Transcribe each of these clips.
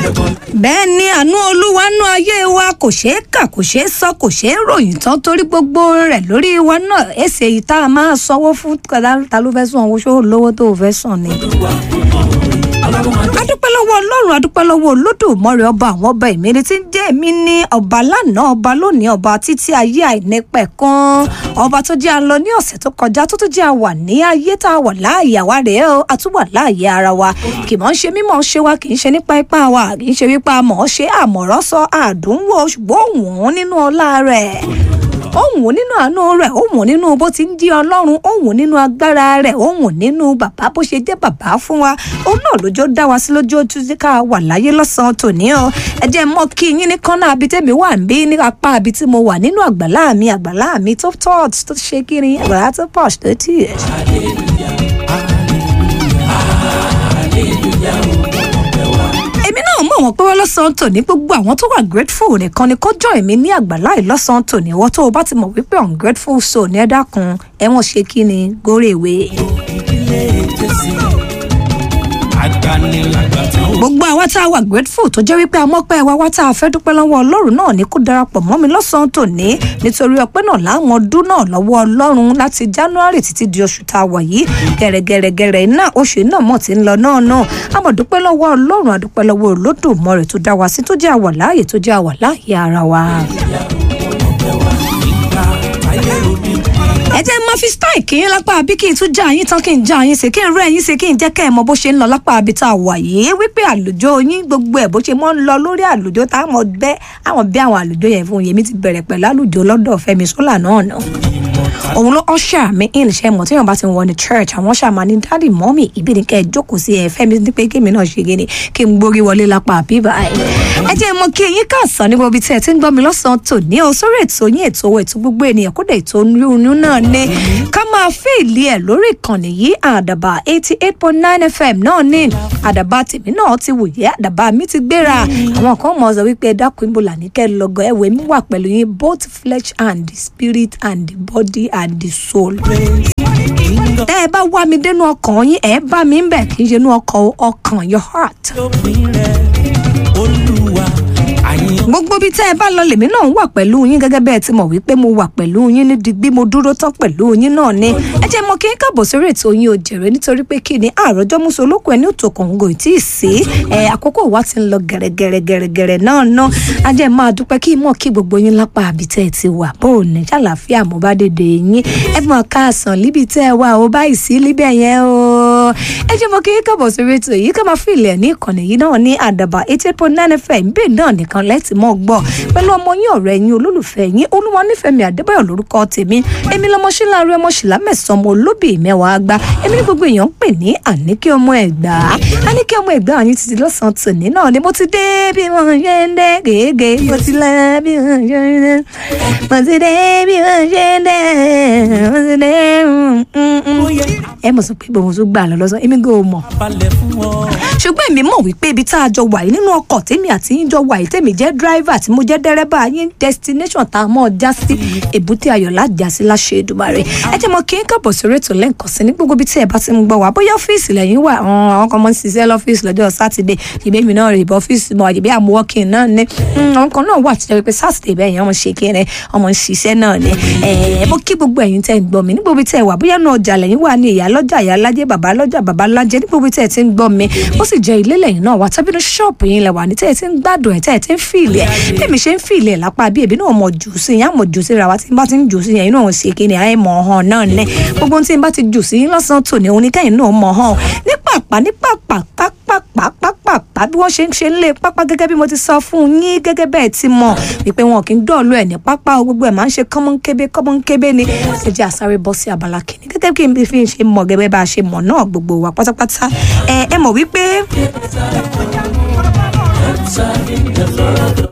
bẹ́ẹ̀ ni àánú olúwa nú ayé wa kò ṣeé kà kò ṣeé sọ kò ṣeé ròyìn tán torí gbogbo rẹ̀ lórí wa náà èsì èyí tá a máa sanwó fún ta ló fẹ́ sàn owó ṣó lówó tó o fẹ́ sàn ni. adúpẹ́ lọ́wọ́ ọlọ́run adúpẹ́ lọ́wọ́ olódùmarè ọba àwọn ọba ìmírí tí ń jẹ́ èmi ní ọba lánàá ọba lónìí ọba títí ayé àìnípẹ̀ kan ọba tó jẹ́ àlọ́ ní ọ̀sẹ̀ tó kọjá tó tó jẹ́ àwà ní ayé tá a wà láàyè àwa rèé o a tún wà láàyè ara wa kì mọ́ ń ṣe mímọ́ ṣe wa kì í ṣe nípa ipá wa kì í ṣe wípé a mọ̀ ọ́ ṣe àmọ̀ràn sọ àdúnwò ṣùgbọ́n òun nínú ọlá rẹ̀ òun nínú àánú rẹ̀ òun nínú bó ti ń di ọlọ́run òun nínú agbára rẹ̀ òun nínú bàbá bó ṣe jẹ́ bàbá fún wa òun náà lójó dá wa sí lójú ojú tí ká wà láyé lọ́sàn-án tòní o ẹ jẹ́ mọ́ kí yín ní kọ́nà àbí tèmi wà ń bí ní apá àbí tí mo wà nínú àgbàlá mi àgbàlá mi tó tọ́ọ̀t tó ṣe kiri àgbàlá tó pọ̀ṣ tó tì í. èmi náà mọ̀ wọ́n pé wọ́n lọ́sàn-án tòní gbogbo àwọn tó wà grateful nìkan ni kó jọ èmi ní àgbàlá yìí lọ́sàn-án tòní wọ́n tó o bá ti mọ̀ wípé ungrateful so ní ẹ dákun ẹ̀wọ̀n ṣe kí ni górèwé. ìdílé jésì agbanilàgbàtàn ó gbogbo àwa tá a wà grateful tó jẹ́ wípé amọ́pẹ́ wa wá tá a fẹ́ dúpẹ́ lọ́wọ́ ọlọ́run náà ní kó darapọ̀ mọ́ mi lọ́sàn-án tòní nítorí ọpẹ́ náà láwọn ọdún náà lọ́wọ́ ọlọ́run láti january títí di oṣù tá a wà yìí gẹ̀rẹ́gẹ̀rẹ́gẹ̀rẹ́ náà oṣù náà mọ̀ tí ń lọ náà náà àmọ́ dúpẹ́ lọ́wọ́ ọlọ́run àdúpẹ́ lọ́wọ́ olódùmarè tó dá wa sí tó jẹ́ àwà láàyè tó jẹ́ àwà láàyè ara wa. ìgbà táyé òbí ẹ jẹ́ máa fi style kí yín lápá àbí kí n tún já yín tán kí n já yín sí kí n rẹ́ yín sí kí n jẹ́ kẹ́ ẹ̀ mọ bó ṣe ń lọ lápá àbí tá a wà yìí wípé àlùjọ yín gbogbo ẹ̀ bó ṣe mọ́ ń lọ lórí àlùjọ tá a mọ̀ bẹ́ àwọn bí àwọn àlùjọ yẹn fún yèmí ti bẹ̀rẹ̀ pẹ̀lú àlùjọ lọ́dọ̀ Fẹ́mi Ṣọlá náà náà òun ló usher mi in ṣe mọ̀ tí yóò bá ti wọ ní church àwọn ṣàmà ní dáàdì mọ́mì ìbí ni kẹ́ ẹ jókòó sí ẹ Fẹ́mi ní pé kémi náà ṣe gíní kí n gbórí wọlé lápá àbí báyìí ẹ jẹ́ mọ kí eyín káàsán ní gbogbo tí ẹ ti ń gbọ́ mi lọ́sàn-án tòní o sórí ètò yín ètò owó ètò gbogbo ènìyàn kódà ètò oyún náà ní ká máa fèèlì ẹ̀ lórí ìkànnì yìí àdàbà eighty eight point nine fm náà ní àdàbà tèmi náà ti wòye àdàbà mi ti gbéra àwọn kan mọ̀ ọ́ sọ wípé ẹ dákun ibo là ní kẹ́ ẹ lọ́gọ́ ẹ̀wẹ̀ mi wà pẹ̀lú yín both flesh and the spirit and the body and the soul tẹ́ ẹ bá wá mi dénú ọkàn yín ẹ bá mi ń bẹ̀ kì í ṣe inú ọkàn o, ọkàn your heart. lópin rẹ̀ olúwa àyìn gbogbo ibi tẹ́ ẹ bá lọ lèmi náà wà pẹ̀lú yín gẹ́gẹ́ bẹ́ẹ̀ ti mọ̀ wípé mo wà pẹ̀lú yín ní digbí mo dúró tán pẹ̀lú yín náà ni ẹ jẹ́ mọ kí n káàbọ̀ sórí ètò yín o jèrè nítorí pé kí ni àròjọ́ mú solóko ẹni òtò kòǹgò tí ì sí ẹ àkókò wa ti ń lọ gẹ̀rẹ́gẹ̀rẹ́gẹ̀rẹ́ náà náà a jẹ́ máa dúpẹ́ kí mọ̀ kí gbogbo yín lápá àbí tẹ́ ẹ ti wà bó o ní ṣàlàáfíà mo bá dédé yín ẹ mọ̀ káàsán líbi tẹ́ ẹ wà o báyìí sí líbẹ̀ yẹn o ẹ jẹ́ mọ kí n káàbọ̀ sórí ètò yìí ká máa fi ilẹ̀ ní ìkànnì yìí náà ní àdàbà eighty eight point nine fm bẹ́ẹ̀ náà nìkan lẹ́tì mọ́ gbọ́ pẹ̀lú ọmọ yín ọ̀rẹ́ yín olólùfẹ́ yín olúwa nífẹ̀ẹ́ mi àdébáyọ̀ lórúkọ tèmi èmi lọmọ síláàrú ọmọ ṣìlá mẹ́sàn-án ọmọ olóbì mẹ́wàá gbá èmi ní gbogbo èèyàn ń pè ní àníkí ọmọ ẹ̀gbá àníkí ọmọ ẹ̀gbá yín ti di lọ́sàn-án tòní náà ni mo ti dé bí wọ́n ṣe ń dé gègé mo ti lọ bí wọ́n ṣe ń dé mo ti dé bí wọ́n ṣe ń dé mo ti dé ẹ mọ̀ sọ pé bòun tún gbà lọ lọ́sàn èmi gò mọ̀ balẹ̀ fún ọ ṣùgbọ́n èmi mọ̀ wípé ibi tá a jọ wà yìí nínú ọkọ̀ tèmi àti yín jọ wà yìí tèmi jẹ́ driver tí mo jẹ́ dẹ́rẹ́bà yín destination tá a mọ̀ já sí èbúté ayọ̀ lájà sí láṣẹ Èdùmàrè ẹ jẹ́ mọ kí n kábọ̀ sórí ètò lẹ́ǹkan sí ní gbogbo ibi tí ẹ bá ti ń gbọ́ wá bóyá ọ́fíìsì lẹ́yìn wà àwọn àwọn kan mọ̀ ń ṣiṣẹ́ lọ́fíìsì lọ́jọ́ sátidé ìbí mi náà rè bọ́ ọ́fíìsì mọ̀ àjẹbí àmú working náà ní àwọn kan náà wà tí wọ́n pé sátidé bẹ́ẹ̀ yẹn ọmọ ṣe kéré ọmọ ń ṣiṣẹ́ náà ní ẹ mo kí gbogbo ẹ̀yin tẹ́ ń gbọ́ mi ní gbogbo ibi tí ẹ wà bóyá náà ọjà lẹ́yìn wà ní ìyá lọ́jà ìyá lájẹ́ bàbá lọ́jà bàbá lájẹ́ ní gbogbo ibi tí ẹ ti ń gbọ́ mi ó sì jẹ́ ilé lẹ́yìn náà wà tàbí ní ṣọ́ọ̀bù yín lẹ́wà ní tẹ́ ẹ ti ń gbádùn ẹ̀ tẹ́ ẹ ti ń fìlì ẹ̀ tẹ́mi ṣe ń fìlì ẹ̀ lápá bí èbí náà mọ̀ jù sí yín àmọ̀ jù sí ra wa tí n bá ti ń jù sí yẹn inú òun ṣe kí ni àyè mọ̀ ọ̀hán náà ní gbogbo tí n bá ti jù sí yín lọ́sàn-án tòní òun ní kẹ́yìn náà mọ̀ ọ̀hán ní pàpà ní pàpà pápá pápá bí wọ́n ṣe ń ṣe ń lé pápá gẹ́gẹ́ bí mo ti sọ fún yín gẹ́gẹ́ bẹ́ẹ̀ ti mọ̀ wípé wọn kì í dọ̀ọ̀lù ẹ̀ ní pápá o gbogbo ẹ̀ máa ń ṣe kọ́mọ́nkébé kọ́mọ́nkébé ni ṣe jẹ́ àsáré bọ́ sí abala kìíní gẹ́gẹ́ bí n fi ṣe mọ̀ gẹ́gẹ́ bá a ṣe mọ̀ náà gbogbo wa pátápátá ẹ ẹ mọ̀ wípé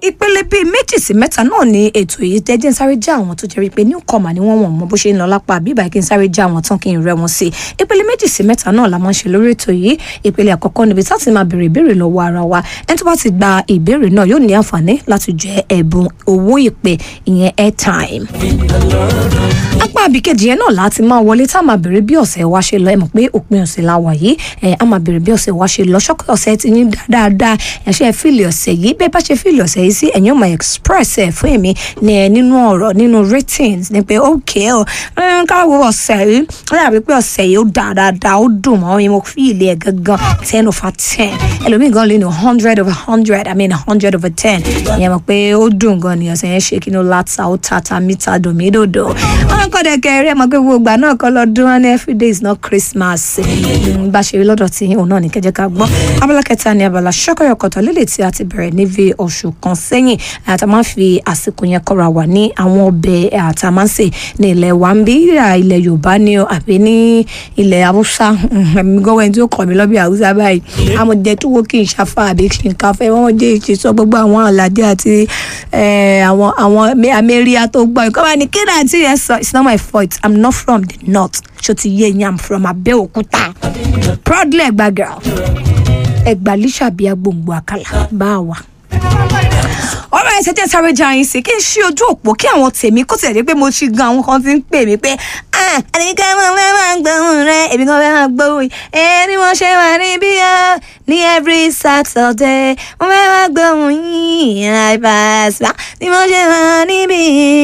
ìpele bíi méjì sí mẹ́ta náà ni ètò yìí tẹ́jẹ́ ń sáré já àwọn tó jẹ́ wípé newcomer ni wọ́n wọ̀n mọ́ bó ṣe ń lọ lápá bíbá kí n sáré já àwọn tán kí n rẹ́ wọn sí i ìpele méjì sí mẹ́ta náà la máa ń ṣe lórí ètò yìí ìpele àkọ́kọ́ níbi tá ti máa béèrè ìbéèrè lọ́wọ́ ara wa ẹni tó bá ti gba ìbéèrè náà yóò ní àǹfààní láti jẹ ẹ̀bùn owó ìpè ìyẹn airtime apá àbíkejì yẹn náà láti máa wọlé tá a máa bèrè bí ọ̀sẹ̀ wa ṣe lọ ẹ mọ̀ pé òpin ọ̀sẹ̀ la wà yìí ẹ a máa bèrè bí ọ̀sẹ̀ wa ṣe lọ ṣọ́kọ̀ ọ̀sẹ̀ ti yín dáadáa ẹ̀ṣẹ̀ fíìlì ọ̀sẹ̀ yìí bẹ́ẹ̀ bá ṣe fíìlì ọ̀sẹ̀ yìí sí ẹ̀yin ọmọ express ẹ̀ fún èmi ní ẹ nínú ọ̀rọ̀ nínú ratings ní pé ok ọ káwọ ọ̀sẹ̀ yìí ó dàbí pé ọ̀sẹ̀ yìí ó dáa dáadáa ó dùn mọ́ mi mo fíìlì ẹ̀ gangan ten over ten ẹlòmíì gan lè ní hundred over hundred i mean hundred over ten ìyẹn mọ̀ pé ó dùn gan ni ọ̀sẹ̀ yẹn ṣe kí ni ó láta ó tata mítà dòmídòdò wọn kọ́ dẹ̀ kẹrẹ́ mọ̀ pé gbogbo ìgbà náà kọ́ lọ́dún wọn ní every day is not christmas Mm, bá ṣe rí lọ́dọ̀ tí òun náà ní kẹjẹ ká gbọ́ abala kẹta ni abala ṣọ́kọ̀yọ̀kọ̀tọ̀ lélẹ̀ tí a ti bẹ̀rẹ̀ ní bí oṣù kan sẹ́yìn àti a máa ń fi àsìkò yẹn kọ́ra wà ní àwọn ọbẹ̀ àti a máa ń sè ní ilẹ̀ wa ń bí ìhà ilẹ̀ yorùbá ni o àbí ní ilẹ̀ haúsá ẹ̀mí gọ́wọ́ ẹni tí ó kọ̀ mí lọ́bí haúsá báyìí amọ̀jẹ tó wó kí n ṣàfà àbí kí n káfẹ́ wọ́n jẹ́ ìṣesọ́ gbogbo àwọn àlàdé àti eh, àwọn àwọn amẹ́ríà tó gbọ́ ìkọ́ bá ní kí náà tí yẹn sọ it's not my fault i'm not from the north ṣó ti yé yín i'm from Abẹ́òkúta proudly Ẹ̀gbá girl Ẹ̀gbá lísàbí agbóǹgbò àkàlà bá a wà ọ̀rọ̀ ẹsẹ̀ jẹ́ sáré já yín sí kí n ṣí ojú òpó kí àwọn tèmi kó tẹ̀lé pé mo ṣì gan àwọn kan ti ń pè mí pé ẹnìkan máa fẹ́ máa gbóhùn rẹ èmi kan fẹ́ máa gbóhùn ẹni wọ́n ṣe wà níbí yá ní every Saturday wọ́n fẹ́ máa gbóhùn yín àìbàṣà ni wọ́n ṣe wà níbí.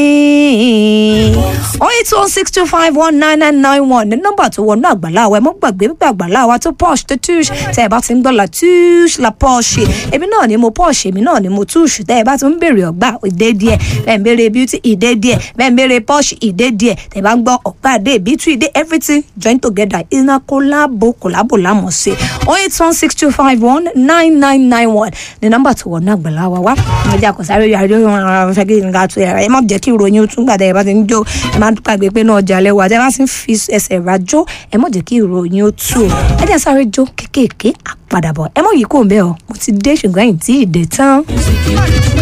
oh eight one six two five one nine nine nine one ní nọ́mbà tó wọnú àgbàlá wa ẹ mọ́ gbàgbé pípé àgbàlá wa tó posh tó tush tẹ́ ẹ bá ti ń gbọ́ la tush la posh èmi náà ni mo posh èmi náà ni mo tush tẹ́ ẹ bá ti ń béèrè ọgbà ìdé díẹ̀ bẹ́ẹ̀ ń béèrè beauty ìdé díẹ̀ bẹ́ẹ̀ ń béèrè posh ìdé díẹ̀ tẹ́ ẹ bá ń gbọ́ ọgbà ìdé beauty ìdé everything join together iná kólàbò kólàbò lámọ̀ sí oh eight one six two five one nine nine nine one ní nọ́mbà tó wọnú àgbàlá wa wá ẹjẹ àkọsáré yàrá yóò rán fẹ́ kí n ga tó yàrá ẹ má jẹ́ kí ìròyìn ó tún gbàdá ẹ bá ti ń jó ẹ má gbàgbé pé náà jalè wà tẹ́ bá ti ń fi ẹsẹ̀ rajó ẹ má jẹ́ kí ìròyìn ó tú o ẹ jẹ́ sáré jó kéékèèké àpadàbọ̀ ẹ mọ̀ yìí kò ń bẹ́ ọ mo ti dé ṣùgbọ́n ẹ̀yìn tí ì dé tán.